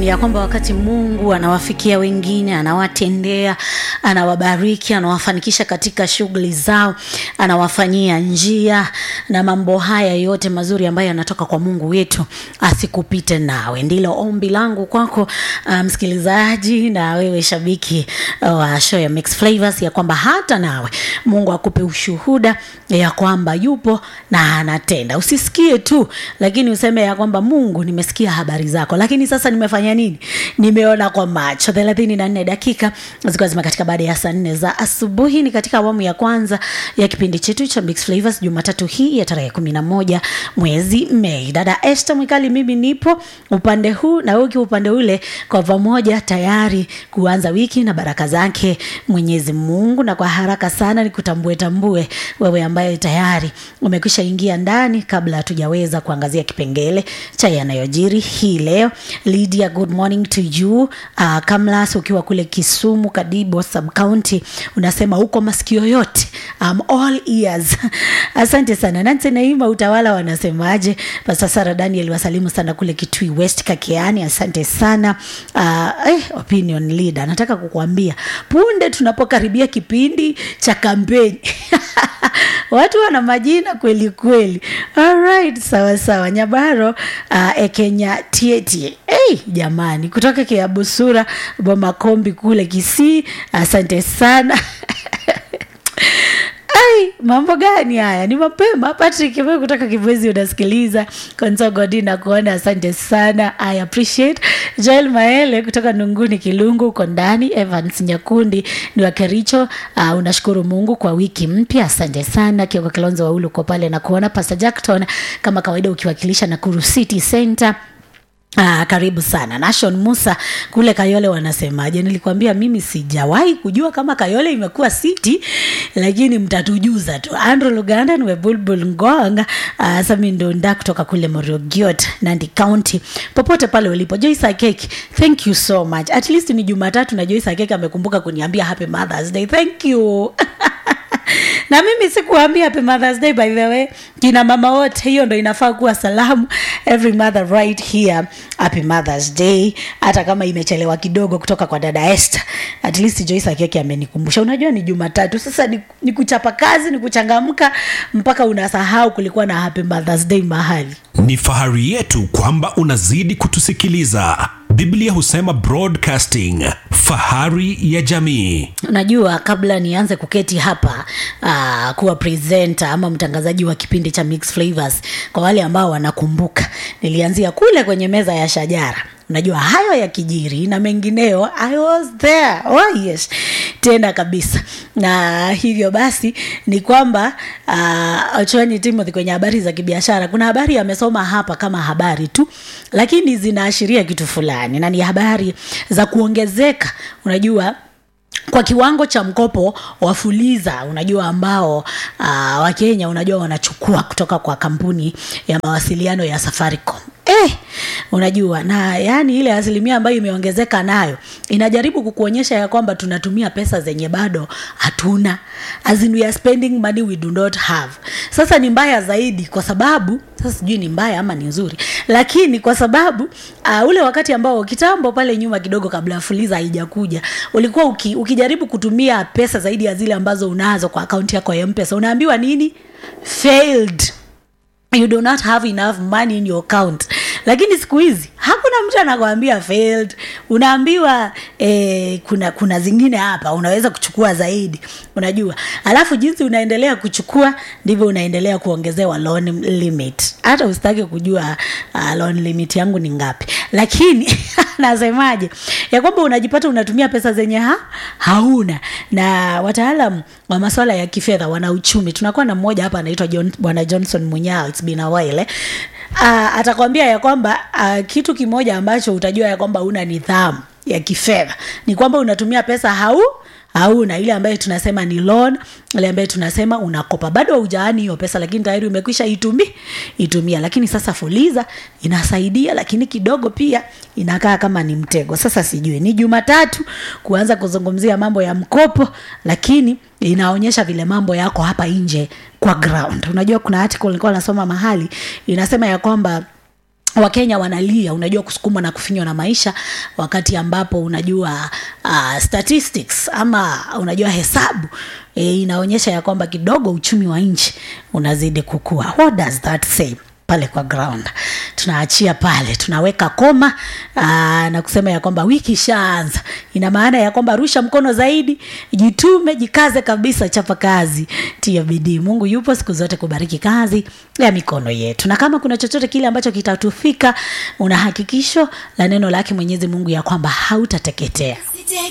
ya kwamba wakati mungu anawafikia wengine anawatendea anawabariki anawafanikisha katika shughuli zao anawafanyia njia na mambo haya yote mazuri ambayo yanatoka kwa mungu wetu asikupite nawe ndilo ombi langu kwako uh, msikilizaji na wewe shabiki wa uh, show ya Mix Flavors ya kwamba hata nawe mungu akupe ushuhuda ya kwamba yupo na anatenda usisikie tu lakini useme ya kwamba mungu nimesikia habari zako lakini sasa nimefanya nini nimeona kwa macho thelathini na nne dakika zikiwa zimekatika baada ya saa nne za asubuhi ni katika awamu ya kwanza ya kipindi chetu cha Mix Flavors jumatatu hii ya tarehe kumi na moja mwezi mei dada este mwikali mimi nipo upande huu na uki upande ule kwa pamoja tayari kuanza wiki na baraka zake mwenyezi mungu na kwa haraka sana ni kutambue tambue wewe ambaye tayari umekwisha ingia ndani kabla hatujaweza kuangazia kipengele cha yanayojiri hii leo lydia good morning to you uh, kamlas ukiwa kule kisumu kadibo subcounty unasema huko masikio yote um, all ears asante sana nanse naima utawala wanasemaje pasta sara daniel wasalimu sana kule kitui west kakeani asante sana uh, eh, opinion leader nataka kukuambia punde tunapokaribia kipindi cha kampeni watu wana majina kweli kweli alright sawa sawa nyabaro uh, ekenya tietie hey, jamani kutoka kiabusura bomakombi kule kisii asante sana ai mambo gani haya ni mapema patrick wewe kutoka kibwezi unasikiliza konsogodi na kuona asante sana i appreciate joel maele kutoka nunguni kilungu uko ndani evans nyakundi ni wa kericho uh, unashukuru mungu kwa wiki mpya asante sana kioko kilonzo waulu uko pale na kuona pastor jackton kama kawaida ukiwakilisha nakuru city center Ah, karibu sana nashon musa kule kayole wanasemaje nilikwambia mimi sijawahi kujua kama kayole imekuwa city lakini mtatujuza tu andrew luganda niwe bulbul ngong uh, samindonda kutoka kule morogiot nandi county popote pale ulipo joyce akeki thank you so much at least ni jumatatu na joyce akeki amekumbuka kuniambia happy mothers day thank you na mimi sikuambia happy mothers day by the way kina mama wote hiyo ndo inafaa kuwa salamu every mother right here happy mothers day hata kama imechelewa kidogo kutoka kwa dada Esther at least Joyce Akeki amenikumbusha unajua ni Jumatatu sasa ni, ni kuchapa kazi ni kuchangamka mpaka unasahau kulikuwa na happy mothers day mahali ni fahari yetu kwamba unazidi kutusikiliza biblia husema broadcasting fahari ya jamii unajua kabla nianze kuketi hapa uh, kuwa presenter ama mtangazaji wa kipindi cha Mix Flavors kwa wale ambao wanakumbuka nilianzia kule kwenye meza ya shajara unajua hayo ya kijiri na mengineo i was there oh yes tena kabisa na hivyo basi ni kwamba uh, ochwanyi timothy kwenye habari za kibiashara kuna habari amesoma hapa kama habari tu lakini zinaashiria kitu fulani na ni habari za kuongezeka unajua kwa kiwango cha mkopo wa fuliza unajua ambao uh, wakenya unajua wanachukua kutoka kwa kampuni ya mawasiliano ya safaricom eh, unajua na yani ile asilimia ambayo imeongezeka nayo inajaribu kukuonyesha ya kwamba tunatumia pesa zenye bado hatuna as in we are spending money we do not have sasa ni mbaya zaidi kwa sababu sasa sijui ni mbaya ama ni nzuri lakini kwa sababu uh, ule wakati ambao kitambo pale nyuma kidogo kabla fuliza haijakuja ulikuwa uki, ukijaribu kutumia pesa zaidi ya zile ambazo unazo kwa akaunti yako ya mpesa unaambiwa nini failed you do not have enough money in your account lakini siku hizi hakuna mtu anakwambia failed unaambiwa eh, kuna kuna zingine hapa unaweza kuchukua zaidi unajua alafu jinsi unaendelea kuchukua ndivyo unaendelea kuongezewa loan limit hata usitaki kujua uh, loan limit yangu ni ngapi lakini nasemaje ya kwamba unajipata unatumia pesa zenye ha? hauna na wataalam wa maswala ya kifedha wana uchumi tunakuwa na mmoja hapa anaitwa John, bwana johnson munyao it's been a while eh? uh, atakwambia ya kwamba uh, kitu kimoja ambacho utajua ya kwamba una nidhamu ya kifedha ni kwamba unatumia pesa hau hauna ile ambayo tunasema ni loan ile ambayo tunasema unakopa bado haujaani hiyo pesa lakini tayari umekwisha itumi itumia lakini sasa fuliza inasaidia lakini kidogo pia inakaa kama ni mtego sasa sijui ni jumatatu kuanza kuzungumzia mambo ya mkopo lakini inaonyesha vile mambo yako hapa nje kwa ground unajua kuna article nilikuwa nasoma mahali inasema ya kwamba wakenya wanalia unajua kusukumwa na kufinywa na maisha wakati ambapo unajua uh, statistics ama unajua hesabu e, inaonyesha ya kwamba kidogo uchumi wa nchi unazidi kukua what does that say pale kwa ground tunaachia pale tunaweka koma aa, na kusema ya kwamba wiki ishaanza ina maana ya kwamba rusha mkono zaidi jitume jikaze kabisa chapa kazi tia bidii mungu yupo siku zote kubariki kazi ya mikono yetu na kama kuna chochote kile ambacho kitatufika una hakikisho la neno lake mwenyezi mungu ya kwamba hautateketea